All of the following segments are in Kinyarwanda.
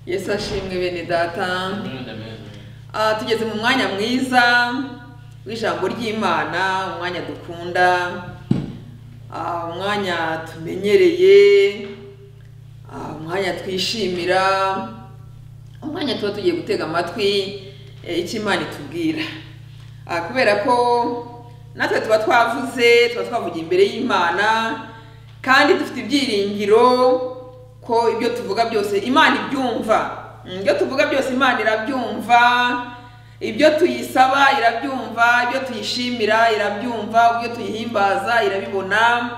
yesu ashimwe bene data Amen, amen. Ah, tugeze mu mwanya mwiza w'ijambo ry'imana umwanya dukunda ah, umwanya tumenyereye ah, umwanya twishimira umwanya tuba tugiye gutega amatwi eh, icyo imana itubwira Ah, kubera ko natwe tuba twavuze tuba twavugiye imbere y'imana kandi dufite ibyiringiro ko ibyo tuvuga byose imana ibyumva Mm, ibyo tuvuga byose imana irabyumva ibyo tuyisaba irabyumva ibyo tuyishimira irabyumva ibyo tuyihimbaza irabibona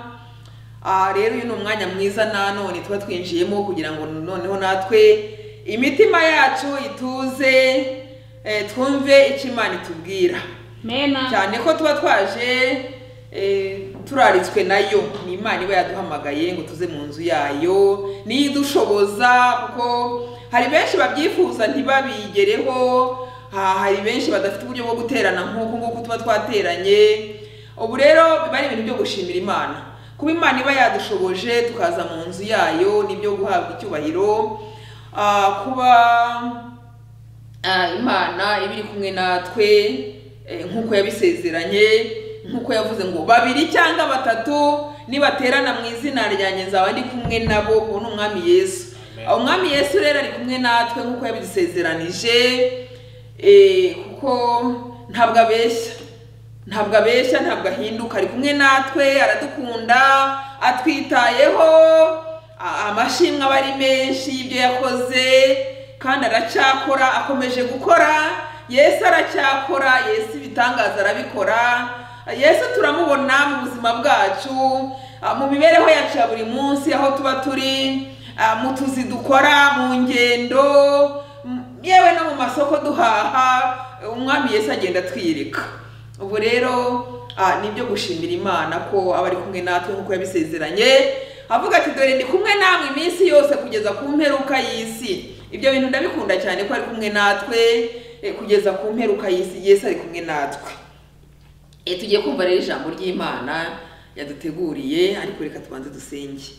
aha rero uyu ni umwanya mwiza nanone tuba twinjiyemo kugira ngo noneho natwe imitima yacu ituze eh, twumve icyo imana itubwira mena cyane ko tuba twaje eh, turaritswe nayo ni imana iba yaduhamagaye ngo tuze mu nzu yayo niyo idushoboza kuko hari benshi babyifuza ntibabigereho ha- hari benshi badafite uburyo bwo guterana nk'uku nguku tuba twateranye ubu rero biba ari ibintu byo gushimira imana kuba imana iba yadushoboje tukaza mu nzu yayo nibyo guhabwa icyubahiro Ah, kuba Ah, imana iba iri kumwe natwe eh, nk'uko yabisezeranye nk'uko yavuze ngo babiri cyangwa batatu nibaterana mu izina ryanjye nzaba ndi kumwe nabo uwo ni umwami yesu Amen. Ah, umwami yesu rero ari kumwe natwe nk'uko yabidusezeranije eh, kuko ntabwo abeshya ntabwo abeshya ntabwo ahinduka ari kumwe natwe aradukunda atwitayeho a- amashimwe aba ari menshi y'ibyo yakoze kandi aracyakora akomeje gukora yesu aracyakora yesu ibitangaza arabikora yesu turamubona mu buzima bwacu a, mu mibereho yacu ya buri munsi aho tuba turi a, mu tuzi dukora mu ngendo m- yewe no mu masoko duhaha umwami yesu agenda atwirika ubu rero ah, ni ibyo gushimira imana ko aba ari kumwe natwe nk'uko yabisezeranye avuga ati dore ndi kumwe namwe iminsi yose kugeza ku mperuka y'isi ibyo bintu ndabikunda cyane ko ari kumwe natwe eh, kugeza ku mperuka y'isi yesu ari kumwe natwe Eh, tugiye kumva rero ijambo ry'imana yaduteguriye ariko reka tubanze dusenge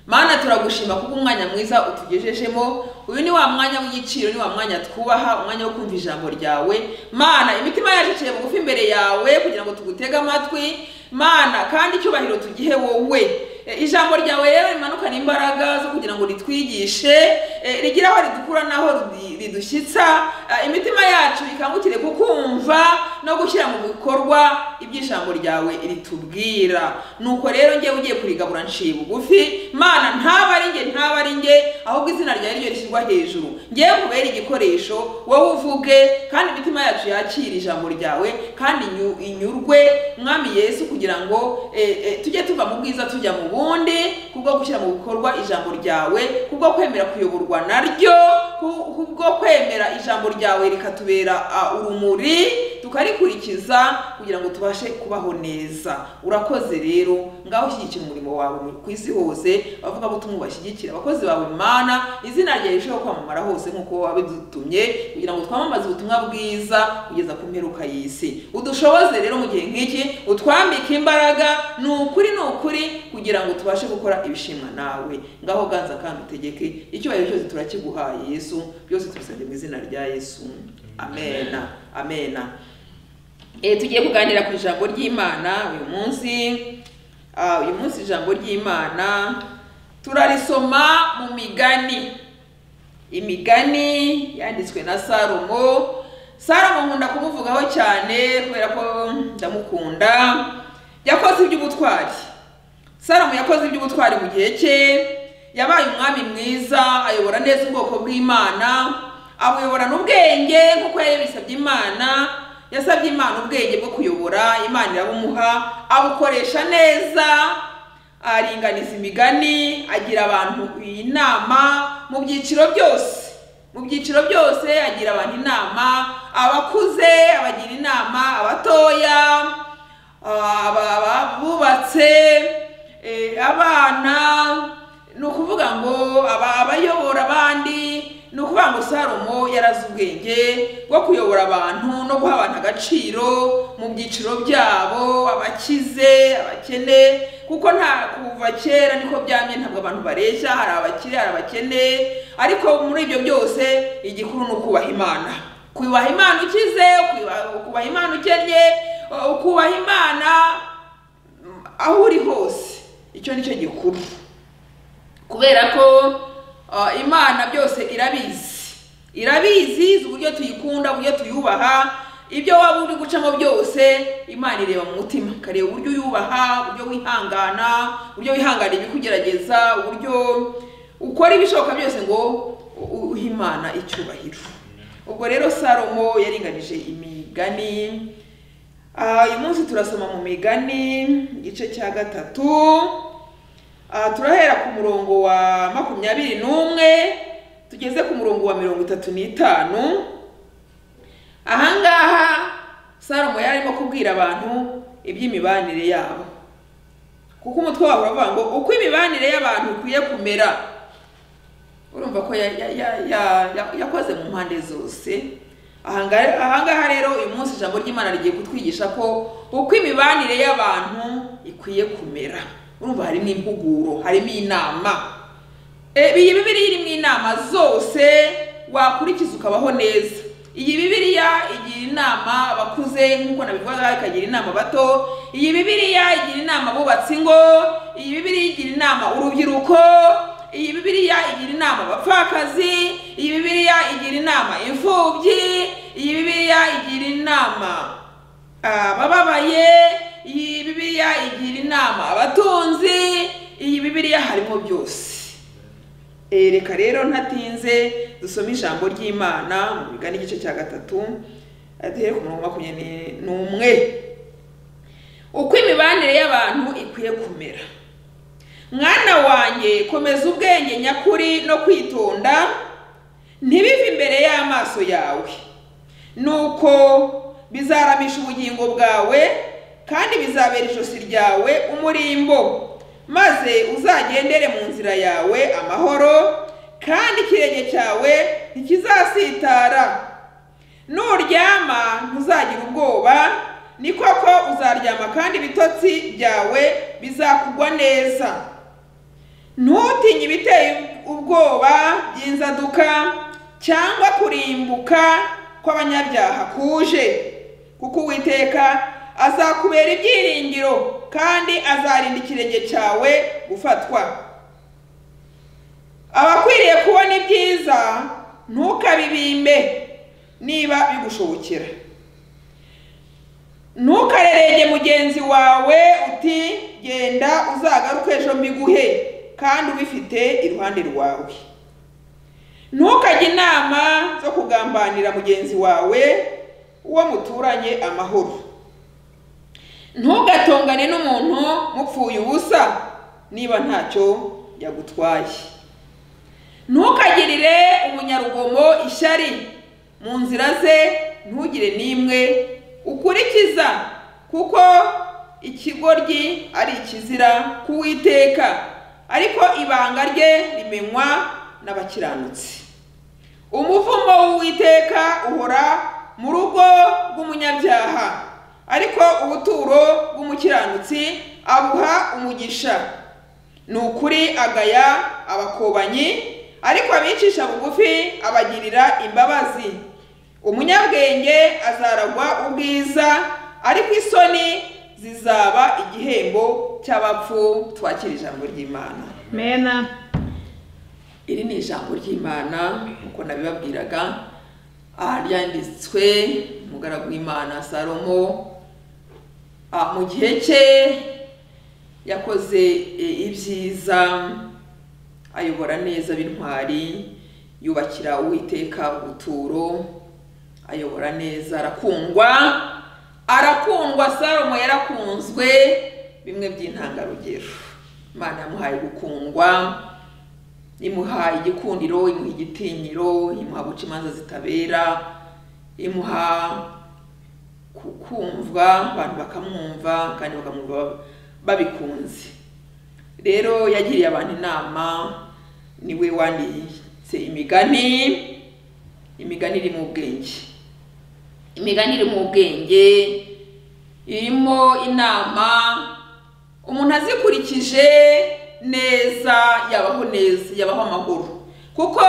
mana turagushima kuko umwanya mwiza utugejejemo uyu ni wa mwanya w'igiciro ni wa mwanya twubaha umwanya wo kumva ijambo ryawe mana imitima yacu iciye bugufi imbere yawe kugira ngo tugutege amatwi mana kandi icyubahiro tugihe wowe Eh, ijambo ryawe rero rimanukana imbaraga zo kugira ngo ritwigishe eh, rigire aho ridukura n'aho ridi- ridushyitsa Ah, imitima yacu ikangukire kukumva no gushyira mu bikorwa ibyo ijambo ryawe ritubwira nuko rero njyewe ugiye kurigabura nciye bugufi mana ntaba ari njye ntaba ari njye ahubwo izina ryawe ryo rishyirwa hejuru njyewe kubera igikoresho wowe uvuge kandi imitima yacu yakire ijambo ryawe kandi inyu- inyurwe mwami yesu kugira ngo eh, eh, tujye tuva mu bwiza tujya mu bundi kubwo gushyira mu bikorwa ijambo ryawe kubwo kwemera kuyoborwa naryo ku- kubwo kwemera ijambo ryawe rikatubera ah, urumuri tukarikurikiza kugira ngo tubashe kubaho neza urakoze rero ngaho ushyigikira umurimo wawe ku isi hose abavugabutumwa bashyigikira abakozi bawe mana izina ryawe rirusheho kwamamara hose nk'uko wabidutumye kugira ngo twamamaze ubutumwa bwiza kugeza ku mperuka y'isi udushoboze rero mu gihe nk'iki utwambike imbaraga ni ukuri ni ukuri kugira ngo tubashe gukora ibishimwa nawe ngaho ganza kandi utegeke icyubahiro cyose turakiguhaye yesu byose tubisabye mu izina rya yesu amena amena Eh, tugiye kuganira ku ijambo ry'imana uyu munsi Ah, uyu munsi ijambo ry'imana turarisoma mu migani imigani yanditswe na salomo salomo nkunda kumuvugaho cyane kubera ko ndamukunda yakoze iby'ubutwari salomo yakoze iby'ubutwari mu gihe cye yabaye umwami mwiza ayobora neza ubwoko bw'imana abuyobora n'ubwenge nk'uko yari yabisabye imana yasabye imana ubwenge bwo kuyobora imana irabumuha abukoresha neza aringaniza imigani agira abantu inama mu byiciro byose mu byiciro byose agira abantu inama abakuze abagira inama abatoya aba- abubatse eh, abana ni ukuvuga ngo aba- abayobora abandi ni ukuvuga ngo salomo yarazi ubwenge bwo kuyobora abantu no guha abantu agaciro mu byiciro byabo abakize abakene kuko nta kuva kera niko byamye ntabwo abantu bareshya hari abakire hari abakene ariko muri ibyo byose igikuru ni ukubaha imana kubaha imana ukize kubaha- kubaha imana ukennye ukubaha imana mm, aho uri hose icyo ni cyo gikuru kubera ko ah, imana byose irabizi irabizi izi uburyo tuyikunda uburyo tuyubaha ibyo waba uri gucamo byose imana ireba mu mutima ikareba uburyo uyubaha uburyo wihangana uburyo wihangana ibikugerageza uburyo ukora ibishoboka byose ngo u- uhe imana icyubahiro ubwo rero salomo yaringanije imigani Ah, uyu munsi turasoma mu migani igice cya gatatu aha turahera ku murongo wa makumyabiri n'umwe tugeze ku murongo wa mirongo itatu n'itanu ahangaha salomo yari arimo kubwira abantu iby'imibanire yabo kuko umutwe wabo uravuga ngo uko imibanire y'abantu ikwiye kumera urumva ko ya- ya- ya- ya- ya- yakoze mu mpande zose Ahanga- ahangaha rero uyu munsi ijambo ry'imana rigiye kutwigisha ko uko imibanire y'abantu ikwiye kumera urumva harimo impuguro harimo inama E, iyi bibiriya irimo inama zose wakurikiza ukabaho neza iyi bibiriya igira inama abakuze nk'uko nabivugaga ikagira inama abato iyi bibiriya igira inama abubatsi ingo iyi bibiriya igira inama urubyiruko iyi bibiriya igira inama abapfakazi iyi bibiriya igira inama imfubyi iyi bibiriya igira inama abababaye iyi bibiliya igira inama abatunzi iyi bibiliya harimo byose Eh, reka rero ntatinze dusome ijambo ry'imana mu bigana igice cya gatatu eh, duhere ku murongo wa makumyabiri n'umwe uko imibanire y'abantu ikwiye kumera mwana wanjye komeza ubwenge nyakuri no kwitonda ntibive imbere y'amaso yawe nuko bizaramisha ubugingo bwawe kandi bizabera ijosi ryawe umurimbo maze uzagendere mu nzira yawe amahoro kandi ikirenge cyawe ntikizasitara nuryama ntuzagira ubwoba ni koko uzaryama kandi ibitotsi byawe bizakugwa neza ntutinye ibiteye ubwoba by'inzaduka cyangwa kurimbuka kw'abanyabyaha kuje kuko uwiteka azakubera ibyiringiro kandi azarinda ikirenge cyawe gufatwa abakwiriye kubona ibyiza ntukabibimbe niba bigushobokera ntukarerege mugenzi wawe uti genda uzagaruke ejo mbiguhe kandi ubifite iruhande rwawe ntukajye inama zo kugambanira mugenzi wawe uwo muturanye amahoro ntugatongane n'umuntu mupfuye ubusa niba ntacyo yagutwaye ntukagirire umunyarugomo ishyari mu nzira ze ntugire n'imwe ukurikiza kuko ikigoryi ari ikizira k'uwiteka ariko ibanga rye rimenywa n'abakiranutsi umuvumo w'uwiteka uhora mu rugo rw'umunyabyaha ariko ubuturo bw'umukiranutsi abuha umugisha ni ukuri agaya abakobanyi ariko abicisha bugufi abagirira imbabazi umunyabwenge azaragwa ubwiza ariko isoni zizaba igihembo cy'abapfu twakira ijambo ry'imana mena iri ni ijambo ry'imana nk'uko nabibabwiraga aha ryanditswe umugaragu w'imana salomo Ah, mu gihe cye yakoze eh, ibyiza ayobora neza b'intwari yubakira uwiteka ubuturo ayobora neza arakundwa arakundwa salomo yarakunzwe bimwe by'intangarugero imana yamuhaye gukundwa imuha igikundiro imuha igitinyiro imuha guca imanza zitabera imuha ku- kumvwa abantu bakamwumva kandi bakamwumva babikunze rero yagiriye abantu inama niwe wanditse imigani imigani iri mu bwenge imigani iri mu bwenge irimo inama umuntu azikurikije neza yabaho neza yabaho amahoro kuko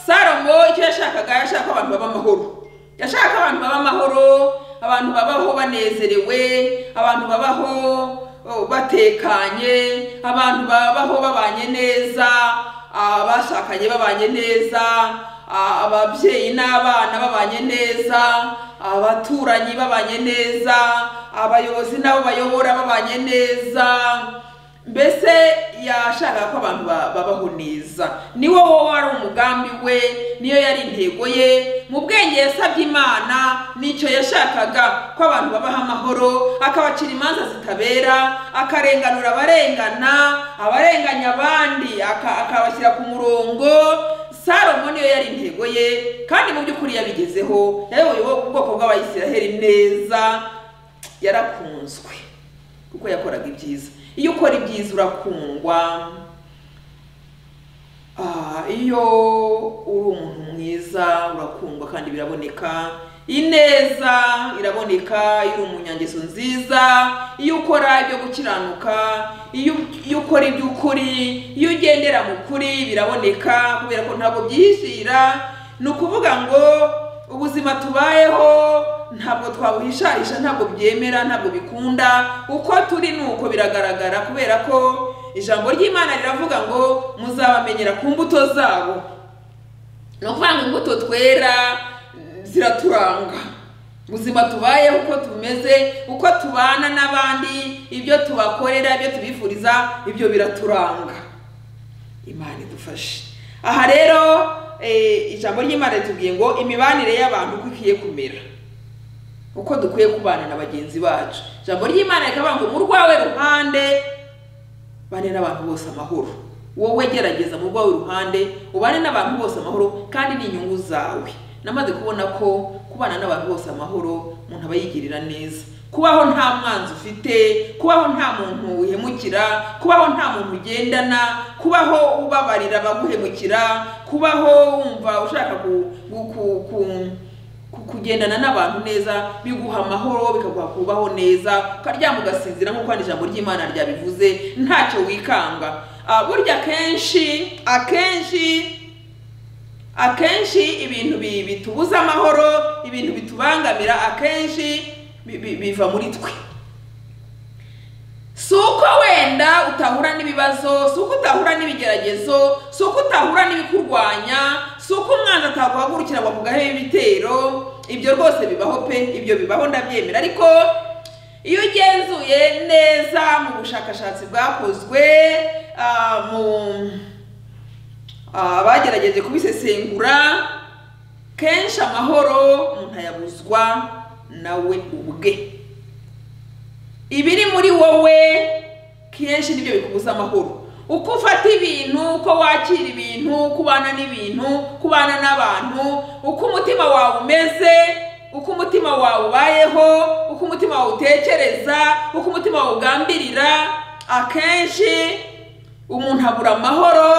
salomo icyo yashakaga yashaka abantu baba amahoro yashaka abantu baba amahoro abantu babaho banezerewe abantu babaho oh, batekanye abantu babaho babanye neza abashakanye babanye neza a- ababyeyi n'abana babanye neza abaturanyi babanye neza abayobozi n'abo bayobora babanye neza mbese yashakaga ko abantu ba- babaho neza niwo wowe wari umugambi we niyo yari intego ye mu bwenge yasabye imana nicyo yashakaga ko abantu babaho amahoro akabacira imanza zitabera akarenganura abarengana abarenganya abandi aka- akabashyira ku murongo salomo niyo yari intego ye kandi mu by'ukuri yabigezeho yayoboye ubwoko bw'abayisiraheli neza yarakunzwe kuko yakoraga ibyiza iyo ukora ibyiza urakundwa Ah, iyo uri umuntu mwiza urakundwa kandi biraboneka ineza iraboneka iyo uri umunyangeso nziza iyo ukora ibyo gukiranuka iyo iyo ukora iby'ukuri iyo ugendera mu kuri biraboneka kubera ko ntabwo byihishira ni ukuvuga ngo ubuzima tubayeho ntabwo twabuhishahisha ntabwo byemera ntabwo bikunda uko turi ni uko biragaragara kubera ko ijambo ry'imana riravuga ngo muzabamenyera ku mbuto zabo ni ukuvuga ngo imbuto twera ziraturanga ubuzima tubayeho uko tumeze uko tubana n'abandi ibyo tubakorera ibyo tubifuriza ibyo biraturanga imana idufashe aha rero eh, ijambo ry'imana ritubwiye ngo imibanire y'abantu uko ikwiye kumera uko dukwiye kubana na bagenzi bacu ijambo ry'imana rikavuga ngo mu rwawe ruhande bane n'abantu bose amahoro wowe gerageza mu rwawe ruhande ubane n'abantu bose amahoro kandi n'inyungu zawe namaze kubona ko kubana n'abantu bose amahoro umuntu aba yigirira neza kubaho nta mwanzi ufite kubaho nta muntu uhemukira kubaho nta muntu ugendana kubaho ubabarira abaguhemukira kubaho wumva ushaka ku, ku, ku, ku ku- kugendana n'abantu neza biguha amahoro bikaguha kubaho neza ukaryama ugasinzira nk'uko hano ijambo ry'imana ryabivuze ntacyo wikanga Ah, burya akenshi akenshi akenshi ibintu bi- bitubuza amahoro ibintu bitubangamira akenshi bi- bi- biva muri twe si uko wenda utahura n'ibibazo si uko utahura n'ibigeragezo si uko utahura n'ibikurwanya si uko umwanzi ataguhagurukira ngo akugahe ibitero ibyo rwose bibaho pe ibyo bibaho ndabyemera ariko iyo ugenzuye neza mu bushakashatsi bwakozwe ah, mu Ah, bagerageje kubisesengura kenshi amahoro umuntu ayabuzwa nawe ubwe ibiri muri wowe kenshi nibyo bikubuza amahoro uko ufata ibintu uko wakira ibintu uko ubana n'ibintu uko ubana n'abantu uko umutima wawe umeze uko umutima wawe ubayeho uko umutima wawe utekereza uko umutima wawe ugambirira akenshi umuntu abura amahoro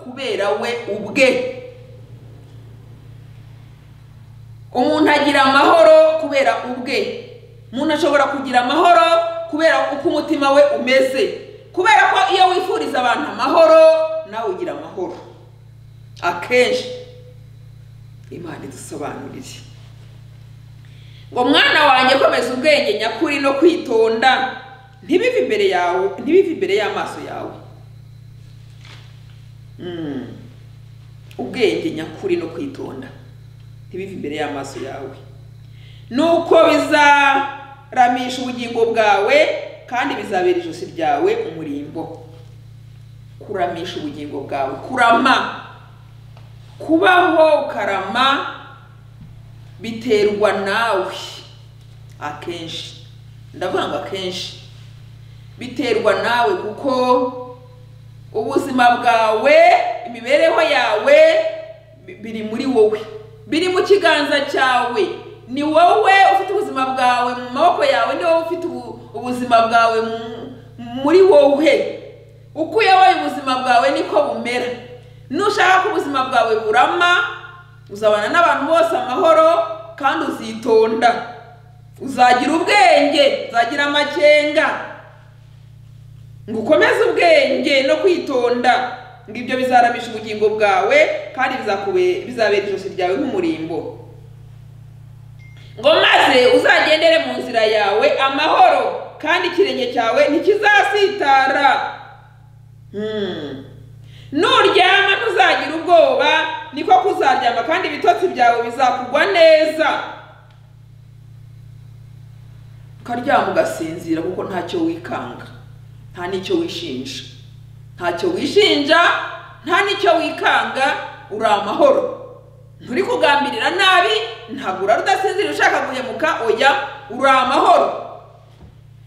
kubera we ubwe umuntu agira amahoro kubera ubwe umuntu ashobora kugira amahoro kubera uko umutima we umeze kubera ko iyo wifuriza abantu amahoro nawe ugira amahoro akenshi imana idusobanurire ngo mwana wanjye komeza ubwenge nyakuri no kwitonda ntibive imbere yawe ntibive imbere y'amaso yawe Mm. ubwenge nyakuri no kwitonda ntibive imbere y'amaso yawe nuko bizaramisha ubugingo bwawe kandi bizabera ijosi ryawe umurimbo kuramisha ubugingo bwawe kurama kubaho ukarama biterwa nawe akenshi ndavuga ngo akenshi biterwa nawe kuko ubuzima bwawe imibereho yawe bi- biri muri wowe biri mu kiganza cyawe ni wowe ufite ubuzima bwawe mu maboko yawe ni wowe ufite ubu- ubuzima bwawe mu- muri wowe uko uyoboye ubuzima bwawe niko bumera nushaka ko ubuzima bwawe burama uzabana n'abantu bose amahoro kandi uzitonda uzagira ubwenge uzagira amakenga ngo ukomeze ubwenge no kwitonda ngo ibyo bizaramisha ubugingo bwawe kandi bizakube- bizabera ijosi ryawe nk'umurimbo ngo maze uzagendere mu nzira yawe amahoro kandi ikirenge cyawe ntikizasitara Hmm. nuryama ntuzagira ubwoba niko kuzaryama kandi ibitotsi byawe bizakugwa neza ukaryama ugasinzira kuko ntacyo wikanga nta n'icyo wishinja ntacyo wishinja nta n'icyo wikanga uri amahoro nturi kugambirira nabi ntabwo urara udasinzira ushaka guhemuka oya uri amahoro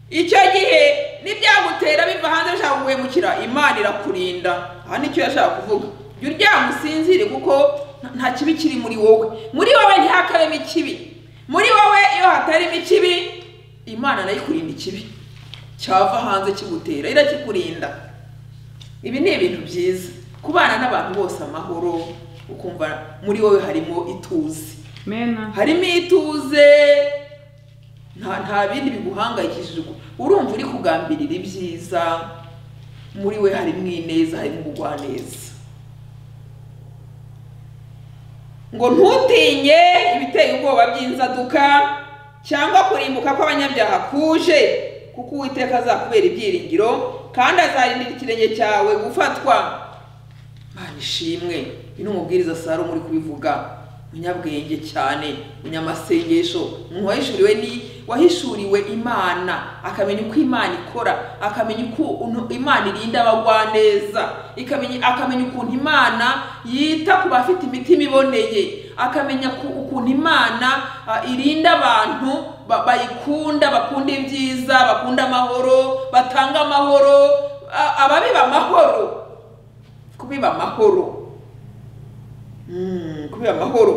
icyo gihe n'ibyagutera biva hanze bishaka guhemukira imana irakurinda aha nicyo yashaka kuvuga jya uryama usinzire kuko nta- nta kibi kiri muri wowe muri wowe ntihakabemo ikibi muri wowe iyo hatarimo ikibi imana nayo ikurinda ikibi cyava hanze kigutera irakikurinda ibi ni ibintu byiza kubana n'abantu bose amahoro ukumva muri wowe harimo ituze mena harimo ituze nta nta bindi biguhangayikishije uko- urumva uri kugambirira ibyiza muri we harimo ineza harimo ubugwaneza ngo ntutinye ibiteye ubwoba by'inzaduka cyangwa kurimbuka kw'abanyabyaha kuje kuko uwiteka azakubera ibyiringiro kandi azarindira ikirenge cyawe gufatwa mana ishimwe uyu ni umubwiriza salomo uri kubivuga umunyabwenge cyane umunyamasengesho umuntu wahishuriwe ni wahishuriwe imana akamenya uko imana ikora akamenya uko unu- imana irinda abagwaneza ikamenya akamenya ukuntu imana yita ku bafite imitima iboneye akamenya ku- ukuntu imana ah, irinda abantu ba- bayikunda bakunda ibyiza bakunda amahoro batanga amahoro a- ababiba amahoro kubiba amahoro Mm, kubiba amahoro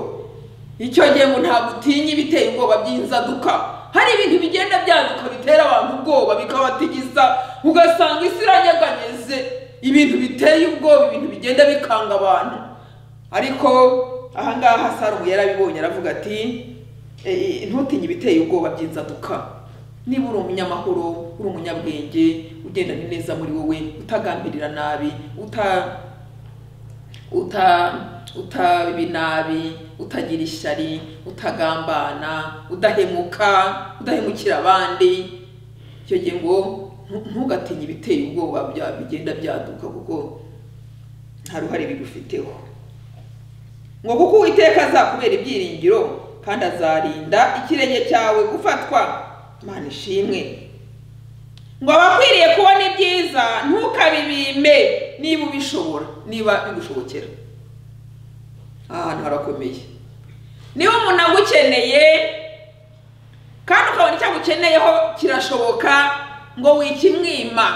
icyo gihe ngo ntabwo utinya ibiteye ubwoba by'inzaduka hari ibintu bigenda byaduka bitera abantu ubwoba bikabatigiza ugasanga isi iranyeganyeze ibintu biteye ubwoba ibintu bigenda bikanga abantu ariko ahangaha salomo yarabibonye aravuga ati "E, e, ntutinye ibiteye ubwoba by'inzaduka niba uri umunyamahoro uri umunyabwenge ugendana neza muri wowe utagambirira nabi uta uta utaba inabi utagira ishyari utagambana udahemuka udahemukira abandi icyo gihe ngo ntu- ntugatinye ibiteye ubwoba bya- bigenda byaduka kuko nta ruhare bigufiteho ngo kuko uwiteka azakubera ibyiringiro kandi azarinda ikirenge cyawe gufatwa mana ishimwe ngo abakwiriye kubona ibyiza ntukabibime niba ubishobora niba bigushobokera aha hantu harakomeye niba umuntu agukeneye kandi ukabona icyo agukeneyeho kirashoboka ngo wikimwima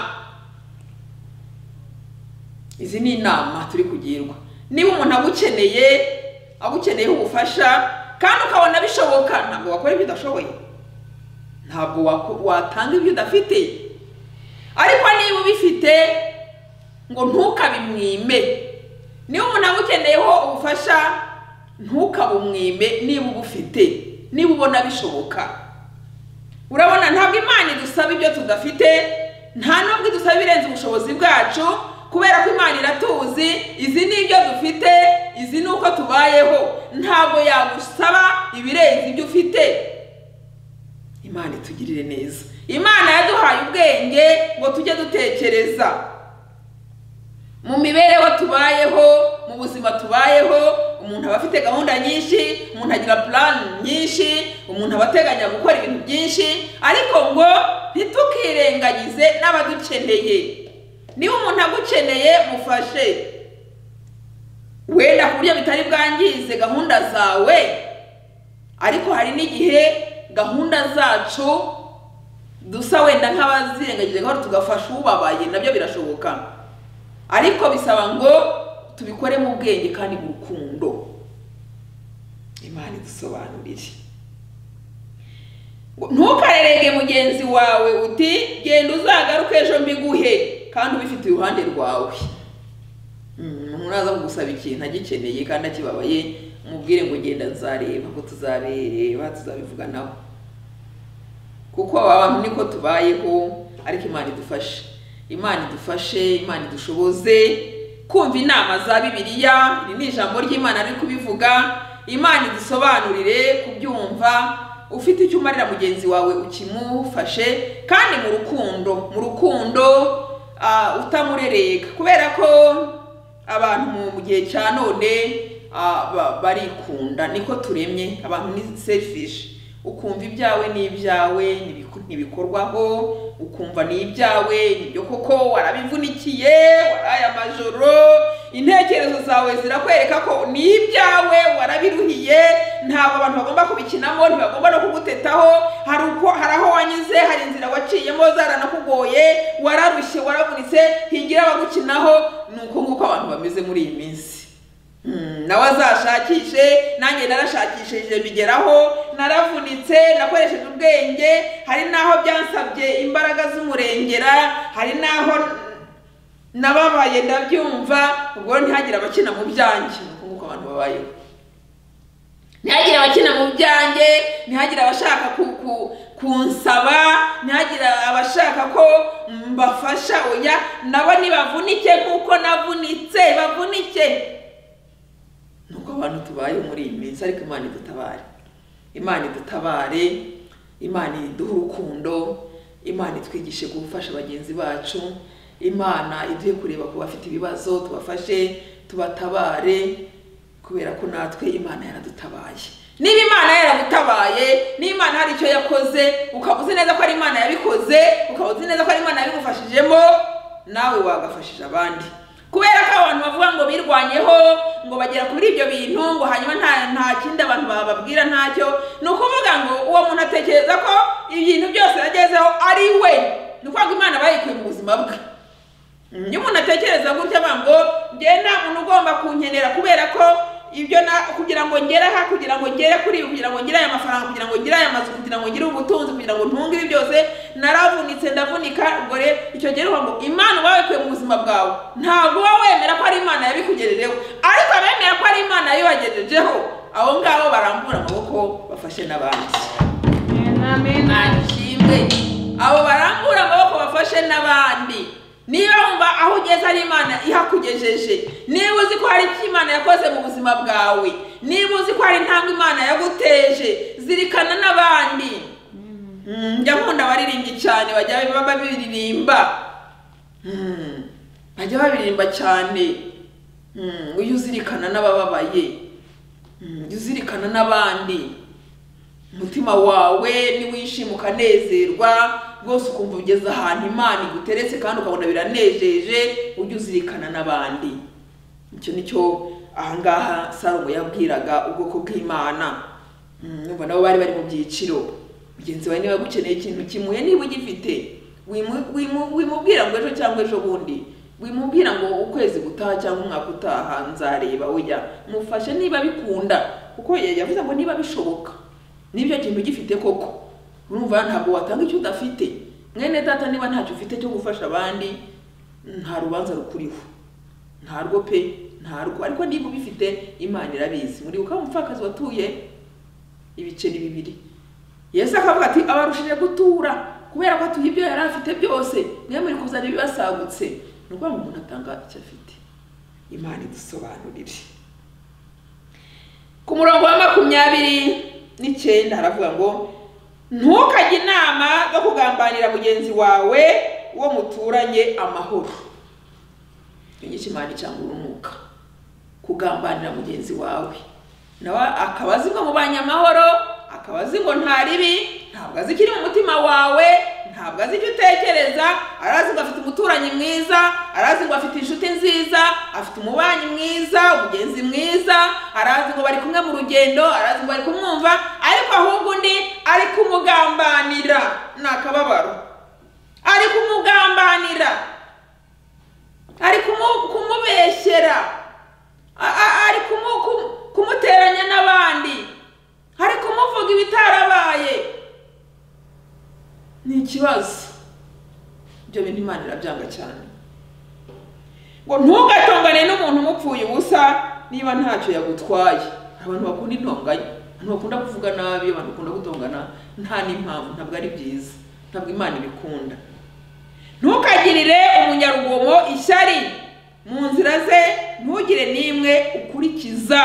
izi ni inama turi kugirwa niba umuntu agukeneye agukeneyeho ubufasha kandi ukabona bishoboka ntabwo wakora ibyo udashoboye ntabwo wako- watanga ibyo udafite ariko niba ubifite ngo ntukabimwime niba umuntu agukeneyeho ubufasha ntukabumwime niba ubufite niba ubona bishoboka urabona ntabwo imana idusaba ibyo tudafite nta nubwo idusaba ibirenze ubushobozi bwacu kubera ko imana iratuzi izi ni ibyo dufite izi ni uko tubayeho ntabwo yagusaba ibirenze ibyo ufite imana itugirire neza imana yaduhaye ubwenge ngo tujye dutekereza mu mibereho tubayeho mu buzima tubayeho umuntu aba afite gahunda nyinshi umuntu agira purani nyinshi umuntu aba ateganya gukora ibintu byinshi ariko ngo ntitukirengagize n'abadukeneye niba umuntu agukeneye mufashe wenda ku buryo bitari bwangize gahunda zawe ariko hari n'igihe gahunda zacu dusa wenda nk'abazirengagije gahoro tugafasha ubabaye nabyo birashoboka ariko bisaba ngo tubikore mu bwenge kandi mu rukundo imana idusobanurire Ngo ntukarerege mugenzi wawe uti genda uzagaruke ejo mbiguhe kandi ubifite iruhande rwawe Mm, umuntu aza kugusaba ikintu agikeneye kandi akibabaye umubwire ngo genda nzareba ngo tuzabireba tuzabivuga nabo kuko aba bantu niko tubayeho ariko imana idufashe imana idufashe imana idushoboze kumva inama za bibiliya iri ni ijambo ry'imana riri kubivuga imana idusobanurire kubyumva ufite icyo umarira mugenzi wawe ukimufashe kandi mu rukundo mu rukundo ah, utamurereka kubera ko abantu mu gihe cya none ah, ba- barikunda niko turemye abantu ni selfish ukumva ibyawe n'ibyawe ntibiku- ntibikorwaho ukumva n'ibyawe nibyo koko warabivunikiye waraye amajoro intekerezo zawe zirakwereka ko n'ibyawe warabiruhiye ntabwo abantu bagomba kubikinamo ntibagomba no kugutetaho hari uko hari aho wanyuze hari inzira waciyemo zaranakugoye wararushye waravunitse higira abagukinaho ni uko nguko abantu bameze muri iyi minsi Hmm, nawe azashakishe nanjye narashakishije bigeraho naravunitse nakoresheje ubwenge hari n'aho byansabye imbaraga z'umurengera hari n'aho nababaye ndabyumva ubwo ntihagire abakina mu byanjye Ni uko nguko abantu babayeho ntihagire abakina mu byanjye ntihagire abashaka ku- ku- kunsaba ntihagire abashaka ko mbafasha oya nabo nibavunike nk'uko navunitse bavunike ni uko abantu tubayeho muri iyi minsi ariko imana idutabare imana idutabare imana iduhe urukundo imana itwigishe gufasha bagenzi bacu imana iduhe kureba ku bafite ibibazo tubafashe tubatabare kubera ko natwe imana yaradutabaye niba imana yaragutabaye niba imana hari icyo yakoze ukaba uzi neza ko ari imana yabikoze ukaba uzi neza ko ari imana yabigufashijemo nawe wagafashije abandi kubera ko abantu bavuga ngo birwanyeho ngo bagera kuri ibyo bintu ngo hanyuma nta nta kindi abantu bababwira ntacyo ni ukuvuga ngo uwo muntu atekereza ko ibintu byose yagezeho ari we ni ukuvuga ngo imana bayikuye mu buzima bwe iyo umuntu atekereza gutya avuga ngo njye nta muntu ugomba kunkenera kubera ko ibyo na kugira ngo ngere aha kugira ngo ngere kuri ibi kugira ngo ngire aya mafaranga kugira ngo ngire aya mazu kugira ngo ngire ubutunzi kugira ngo ntunge ibi byose naravunitse ndavunika ubwo rero icyo gihe uvuga ngo imana wabikuye mu buzima bwawe ntabwo uba wemera ko ari imana yabikugejejeho ariko abemera ko ari imana yabibagejejeho abo ngabo barambura amaboko bafashe n'abandi nta kimwe abo barambura amaboko bafashe n'abandi niba wumva aho ugeze ari imana ihakugejeje niba uzi ko hari icyo imana yakoze mu buzima bwawe niba uzi ko hari intambwe imana yaguteje zirikana n'abandi Mm, njya nkunda abaririmbyi cyane bajya baba biririmba Mm, bajya babiririmba cyane Mm, ujye uzirikana n'abababaye Mm, ujye uzirikana n'abandi umutima wawe niwishima ukanezerwa rwose ukumva ugeze ahantu imana iguteretse kandi ukabona biranejeje ujye uzirikana n'abandi icyo ni cyo ahangaha salomo yabwiraga ubwoko bw'imana Mm, numva nabo bari bari mu byiciro mugenzi wawe niba agukeneye ikintu kimuhe niba ugifite wimu- wimu- wimubwira ngo ejo cyangwa ejo bundi wimubwira ngo ukwezi gutaha cyangwa umwaka utaha nzareba oya mufashe niba bikunda kuko ya- yavuze ngo niba bishoboka n'ibyo kintu ugifite koko urumva ntabwo watanga icyo udafite mwene data niba ntacyo ufite cyo gufasha abandi nta rubanza rukuriho ntarwo pe ntarwo ariko niba ubifite imana irabizi muri ukaba umupfakazi watuye ibiceri bibiri yesu akavuga ati abarushije gutura kubera ko atuye ibyo yari afite byose mwe muri kuzana ibibasagutse ni ukuvuga ngo umuntu atanga icyo afite imana idusobanurire ku murongo wa makumyabiri n'icyenda haravuga ngo ntukajye inama zo kugambanira mugenzi wawe uwo muturanye amahoro inyigisho imana icanga urunuka kugambanira mugenzi wawe nawe akaba azi ngo mubanye amahoro akaba azi ngo nta ribi ntabwo azi ikiri mu mutima wawe ntabwo azi icyo utekereza arazi ngo afite umuturanyi mwiza arazi ngo afite inshuti nziza afite umubanyi mwiza umugenzi mwiza arazi ngo bari kumwe mu rugendo arazi ngo bari kumwumva ariko ahubwo undi ari kumugambanira ni akababaro ari kumugambanira ari kumu- kumubeshyera A- a- ari kumu- kumu- kumuteranya n'abandi ari kumuvuga ibitarabaye ni ikibazo ibyo bintu imana irabyanga cyane ngo ntugatongane n'umuntu umupfuye ubusa niba ntacyo yagutwaye hari abantu bakunda intonganya abantu bakunda kuvuga nabi abantu bakunda gutongana nta n'impamvu ntabwo ari byiza ntabwo imana ibikunda ntukagirire umunyarugomo ishyari mu nzira ze ntugire n'imwe ukurikiza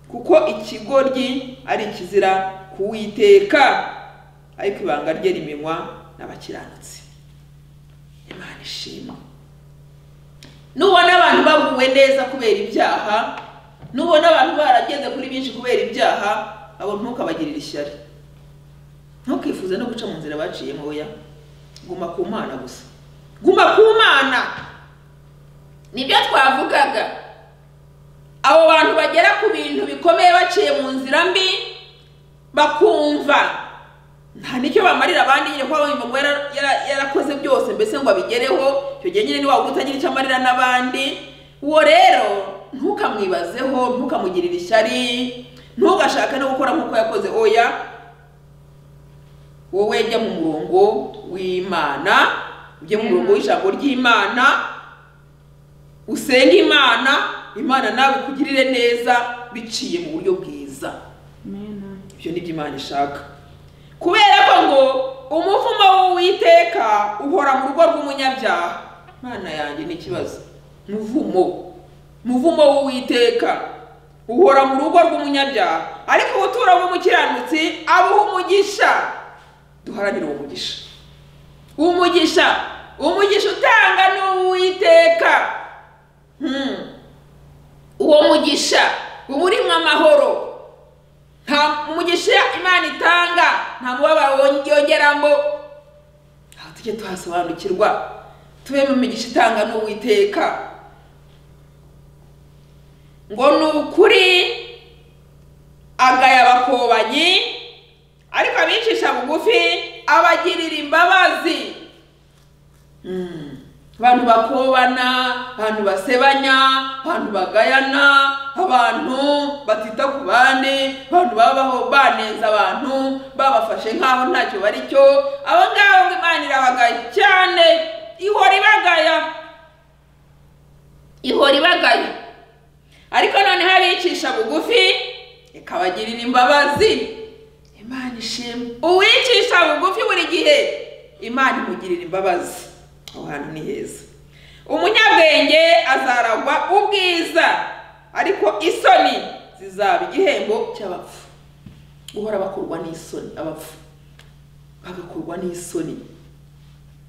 kuko ikigoryi ari ikizira kuwiteka ariko ibanga rye rimenywa n'abakiranutsi imana ishimwe nubona abantu baguwe neza kubera ibyaha nubona abantu barageze kuri byinshi kubera ibyaha abo ntukabagirire ishyari ntukifuze no guca mu nzira baciyemo oya guma ku mana gusa guma ku mana nibyo twavugaga abo bantu bagera ku bintu bikomeye baciye mu nzira mbi bakumva nta n'icyo bamarira abandi nyine ko bumva ngo yara- yara- yarakoze byose mbese ngo abigereho icyo gihe nyine niwaba utagira icyo amarira n'abandi uwo rero ntukamwibazeho ntukamugirire ishyari ntugashake no gukora nk'uko yakoze oya wowe jya mu murongo w'imana ujye mu murongo w'ijambo ry'imana usenge imana imana nawe ikugirire neza biciye mu buryo bwiza Amen. ibyo ni byo imana ishaka kubera ko ngo umuvumo w'uwiteka uhora mu rugo rw'umunyabyaha imana yanjye ni ikibazo muvumo muvumo w'uwiteka uhora mu rugo rw'umunyabyaha ariko ubuturo bw'umukiranutsi abuha umugisha duharanire uwo mugisha umugisha umugisha utanga ni uw'uwiteka Hmm. uwo mugisha uba urimo amahoro nta umugisha imana itanga nta mubabaro won- yongeramo aho tujye tuhasobanukirwa tube mu migisha itanga n'uwiteka ngo ni ukuri agaya abakobanyi ariko abicisha bugufi abagirira imbabazi Mm. abantu bakobana abantu basebanya abantu bagayana abantu batita ku bandi abantu babaho baneza abantu babafashe nk'aho ntacyo bari cyo abo ngabo ngo imana irabagaya cyane ihora ibagaya ihora ibagaya ariko noneho abicisha bugufi ikabagirira imbabazi imana ishimwe uwicisha bugufi buri gihe imana imugirira imbabazi aho hantu ni heza umunyabwenge azaragwa ubwiza ariko isoni zizaba igihembo cy'abapfu guhora bakorwa n'isoni abapfu bagakorwa n'isoni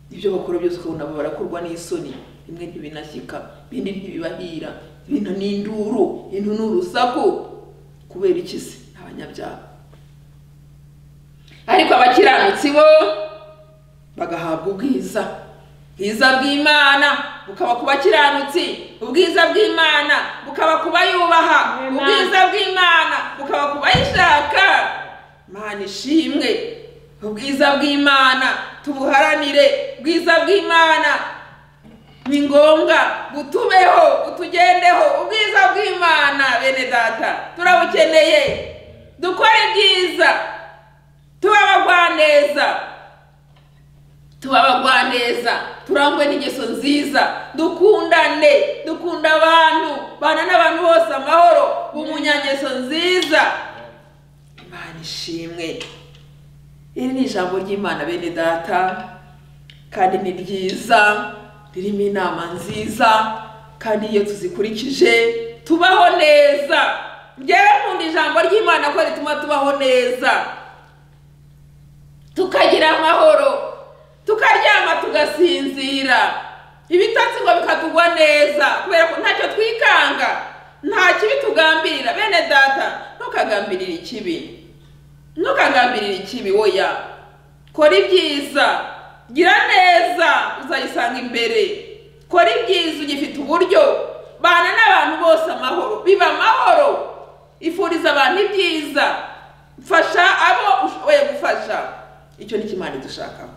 ibyo bakora byose ukabona abo barakorwa n'isoni bimwe ntibinashyika ibindi ntibibahira ibintu ni induru ibintu ni urusaku kubera iki se ni abanyabyaha ariko abakiranutsi bo bagahabwa ubwiza bwiza bw'imana bukaba ku bakiranutsi ubwiza bw'imana bukaba ku bayubaha Amen. ubwiza bw'imana bukaba ku bayishaka imana ishimwe ubwiza bw'imana tubuharanire ubwiza bw'imana ni ngombwa butubeho butugendeho ubwiza bw'imana bene data turabukeneye dukore ibyiza tuba abagwaneza tuba abagwaneza turangwe n'ingeso nziza dukundane dukunda abantu bana n'abantu bose amahoro umunyangeso nziza imana ishimwe iri ni ijambo ry'imana bene data kandi ni ryiza ririmo inama nziza kandi iyo tuzikurikije tubaho neza njyewe nkunda ijambo ry'imana ko rituma tubaho neza tukagira amahoro tukaryama tugasinzira ibitatsi ngo bikatugwa neza kubera ko ntacyo twikanga nta kibi tugambirira bene data ntukagambirire ikibi ntukagambirire ikibi woya kora ibyiza gira neza uzayisanga imbere kora ibyiza ugifite uburyo bana n'abantu bose amahoro biba amahoro ifuriza abantu ibyiza fasha abo ushoboye gufasha icyo ni kimana dushakaho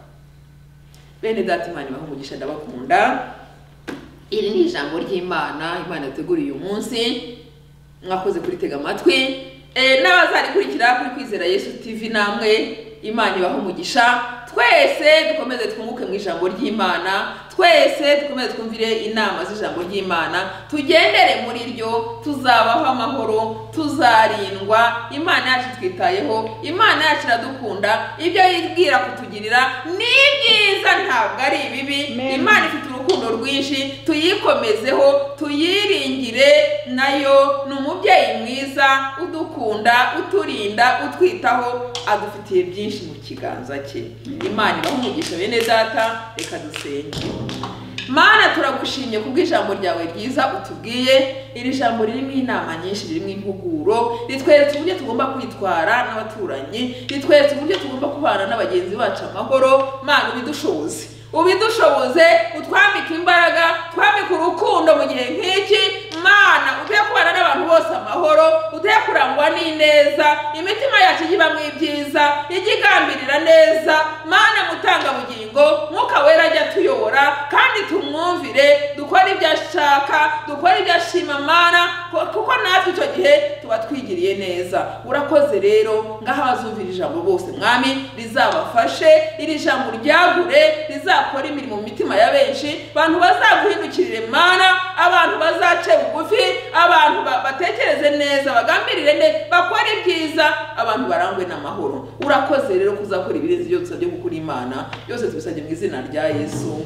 bene data imana ibaha umugisha ndabakunda iri ni ijambo ry'imana imana yateguriye uyu munsi mwakoze kuritega amatwi Eh, n'abazarikurikira kuri kwizera yesu tv namwe imana ibaha umugisha twese dukomeze twunguke mu ijambo ry'imana twese dukomeze twumvire inama z'ijambo ry'imana tugendere muri ryo tuzabaho amahoro tuzarindwa imana yacu twitayeho imana yacu iradukunda ibyo yibwira kutugirira ni byiza ntabwo ari ibibi Amen. imana ifite urukundo rwinshi tuyikomezeho tuyiringire nayo ni umubyeyi mwiza udukunda uturinda utwitaho adufitiye byinshi mu kiganza cye imana ibahe umugisha bene data reka dusenge mana turagushimye kubw'ijambo ryawe ryiza utubwiye iri jambo ririmo inama nyinshi ririmo impuguro ritweretse uburyo tugomba kwitwara n'abaturanyi ritweretse uburyo tugomba kubana n'abagenzi bacu amahoro mana ubidushoboze ubidushoboze utwambike imbaraga twambike urukundo mu gihe nk'iki mana utuye kubana n'abantu bose amahoro utuye kurangwa n'ineza imitima yacu ijye ibamo ibyiza ijye igambirira neza mana mutangabugingo mwuka wera ajya atuyobora kandi tumwumvire dukore ibyo ashaka dukore ibyo ashima mana ko- kuko natwe icyo gihe tuba twigiriye neza urakoze rero ngaho abazumvira ijambo bose mwami rizabafashe iri jambo ryagure rizakore imirimo mu mitima ya benshi abantu bazaguhindukirire mana abantu bazace bugufi abantu ba- batekereze neza bagambirire neza bakore ibyiza abantu barangwe n'amahoro urakoze rero kuzakora ibirenze ibyo dusabye gukora imana byose tubisabye mu izina rya yesu